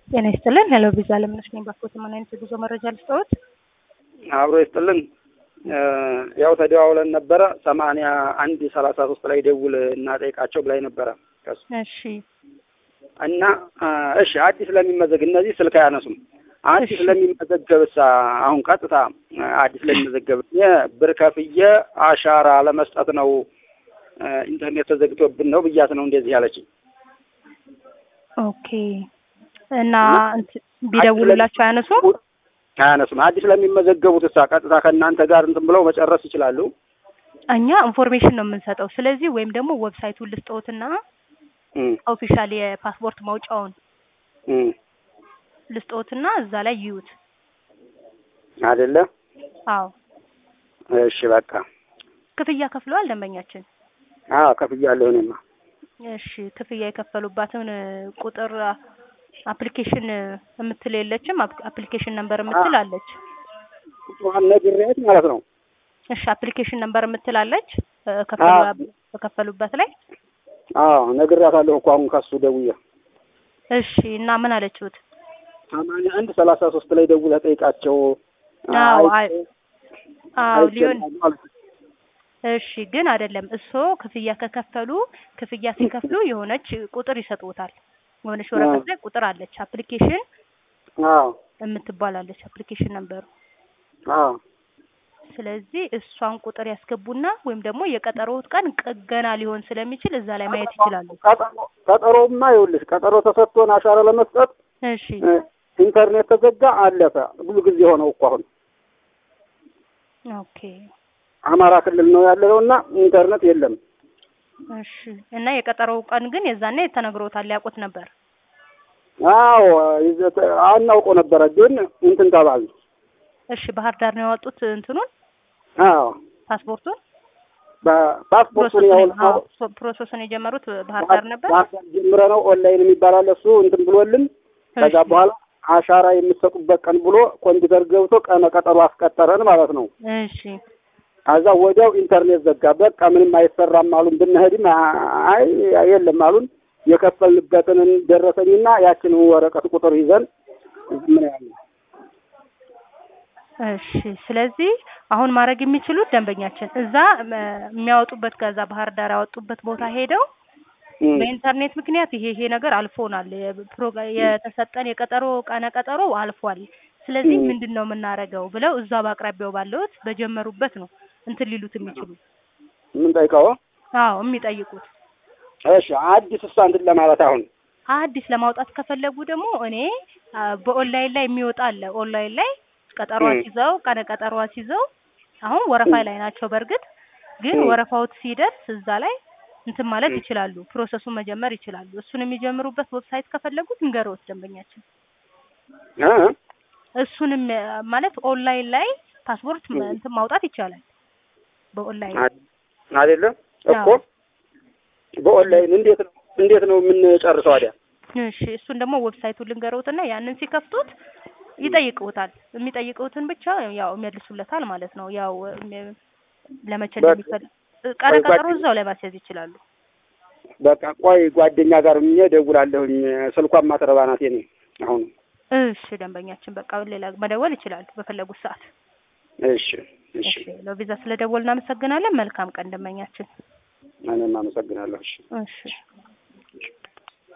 ጤና ይስጥልን። ሄሎ ቪዛ ለምነሽ ነኝ። ባኮት ምን አይነት የጉዞ መረጃ ልስጠዎት? አብሮ ይስጥልን። ያው ተደዋውለን ነበረ ሰማንያ አንድ ሰላሳ ሶስት ላይ ደውል እና ጠይቃቸው ብላኝ ነበረ ከሱ እሺ እና እሺ አዲስ ለሚመዘግ እነዚህ ስልክ አያነሱም። አዲስ እሺ። ለሚመዘገብሳ አሁን ቀጥታ አዲስ ለሚመዘገብ እኔ ብር ከፍዬ አሻራ ለመስጠት ነው ኢንተርኔት ተዘግቶብን ነው ብያት ነው እንደዚህ ያለችኝ። ኦኬ። እና እንትን ቢደውሉላቸው አያነሱም? አያነሱም። አዲስ ለሚመዘገቡት እሳ ቀጥታ ከእናንተ ጋር እንትን ብለው መጨረስ ይችላሉ። እኛ ኢንፎርሜሽን ነው የምንሰጠው። ስለዚህ ወይም ደግሞ ዌብሳይቱን ልስጠዎትና እም፣ ኦፊሻል የፓስፖርት ማውጫውን እም፣ ልስጠዎትና እዛ ላይ ይዩት። አይደለ? አዎ እሺ በቃ ክፍያ ከፍለዋል ደንበኛችን። አዎ ከፍያለሁ እኔማ። እሺ ክፍያ የከፈሉባትን እ, ቁጥር አፕሊኬሽን የምትል የለችም? አፕ- አፕሊኬሽን ነምበር የምትል አለች። ቁጥሯን ነግሬያት ማለት ነው። እሺ አፕሊኬሽን ነምበር የምትል አለች እ፣ ከፈሉ- በከፈሉበት ላይ። አዎ ነግሬያታለሁ እኮ አሁን ከሱ ደውዬ እሺ እና ምን አለችሁት? ሰማንያ አንድ ሰላሳ ሶስት ላይ ደውለህ ጠይቃቸው። አዎ አይ- አይ- አዎ ሊሆን አይቻልም ማለት ነው። እሺ ግን አይደለም። እሶ ክፍያ ከከፈሉ ክፍያ ሲከፍሉ የሆነች ቁጥር ይሰጡታል። የሆነች ወረቀት ላይ ቁጥር አለች። አፕሊኬሽን አዎ የምትባላለች አፕሊኬሽን ነበሩ። አዎ ስለዚህ እሷን ቁጥር ያስገቡና ወይም ደግሞ የቀጠሮት ቀን ቅ- ገና ሊሆን ስለሚችል እዛ ላይ ማየት ይችላሉ። ቀጠሮ- ቀጠሮማ ይኸውልሽ ቀጠሮ ተሰጥቶን አሻራ ለመስጠት እሺ እ፣ ኢንተርኔት ተዘጋ፣ አለፈ። ብዙ ጊዜ ሆነው እኮ አሁን ኦኬ አማራ ክልል ነው ያለነው እና ኢንተርኔት የለም። እሺ እና የቀጠሮው ቀን ግን የዛኔ ተነግሮታል፣ ያውቁት ነበር። አዎ ይዘት አናውቀው ነበረ ግን እንትን ተባል። እሺ ባህር ዳር ነው ያወጡት እንትኑን አዎ ፓስፖርቱን በፓስፖርቱን ፕሮሰሱን ያው አዎ፣ ፕሮ- ፕሮሰሱን የጀመሩት ባህር ዳር ነበር። ባህር ጀምረ ነው ኦንላይን የሚባል አለ እሱ እንትን ብሎልን ከዛ እሺ። በኋላ አሻራ የምትሰጡበት ቀን ብሎ ኮምፒውተር ገብቶ ቀነ ቀጠሮ አስቀጠረን ማለት ነው። እሺ ከዛ ወዲያው ኢንተርኔት ዘጋ። በቃ ምንም አይሰራም አሉን። ብንሄድም አይ የለም አሉን። የከፈልንበትን ደረሰኝና ያችንን ወረቀት ቁጥር ይዘን ምን ያለ እሺ ስለዚህ አሁን ማድረግ የሚችሉት ደንበኛችን እዛ እ፣ የሚያወጡበት ከዛ ባህር ዳር ያወጡበት ቦታ ሄደው በኢንተርኔት ምክንያት ይሄ ይሄ ነገር አልፎናል፣ የፕሮጋ- የተሰጠን የቀጠሮ ቀነ ቀጠሮ አልፏል። ስለዚህ ም። ምንድን ነው የምናደርገው ብለው እዛ በአቅራቢያው ባለውት በጀመሩበት ነው እንትን ሊሉት የሚችሉ ምን ጠይቀው አዎ የሚጠይቁት። እሺ አዲስ እሷ እንትን ለማለት አሁን አዲስ ለማውጣት ከፈለጉ ደግሞ እኔ አ፣ በኦንላይን ላይ የሚወጣ አለ። ኦንላይን ላይ ቀጠሮ ም። አስይዘው ቀነ ቀጠሮ አስይዘው አሁን ወረፋ ላይ ናቸው። በእርግጥ ግን ም። ወረፋውት ሲደርስ እዛ ላይ እንትን ማለት ም። ይችላሉ፣ ፕሮሰሱን መጀመር ይችላሉ። እሱን የሚጀምሩበት ዌብሳይት ከፈለጉት እንገሮት ደንበኛችን እ? እሱንም አ፣ ማለት ኦንላይን ላይ ፓስፖርት ም- ም። እንትን ማውጣት ይቻላል በኦንላይን አ- አይደለም እኮ አዎ። በኦንላይን እንዴት ነው እንዴት ነው የምንጨርሰው? አዲያ እሺ እሱን ደግሞ ዌብሳይቱን ልንገረውትና ያንን ሲከፍቱት ይጠይቁታል። የሚጠይቁትን ብቻ ያው ይመልሱለታል ማለት ነው። ያው እም- ለመቼ በቃ- እንደሚፈልግ ቀነ ቆይ ቀጠሮ ጓደኛ- እዛው ላይ ማስያዝ ይችላሉ። በቃ ቆይ ጓደኛ ጋር ምን ደውላለሁኝ። ስልኳን ማትረባ ናት የኔ አሁን። እሺ ደንበኛችን በቃ ሌላ መደወል ይችላሉ በፈለጉት ሰዓት። እሺ እሺ እሺ ለቪዛ ስለደወል እናመሰግናለን። መልካም ቀን ደንበኛችን። እኔም አመሰግናለሁ። እሺ እሺ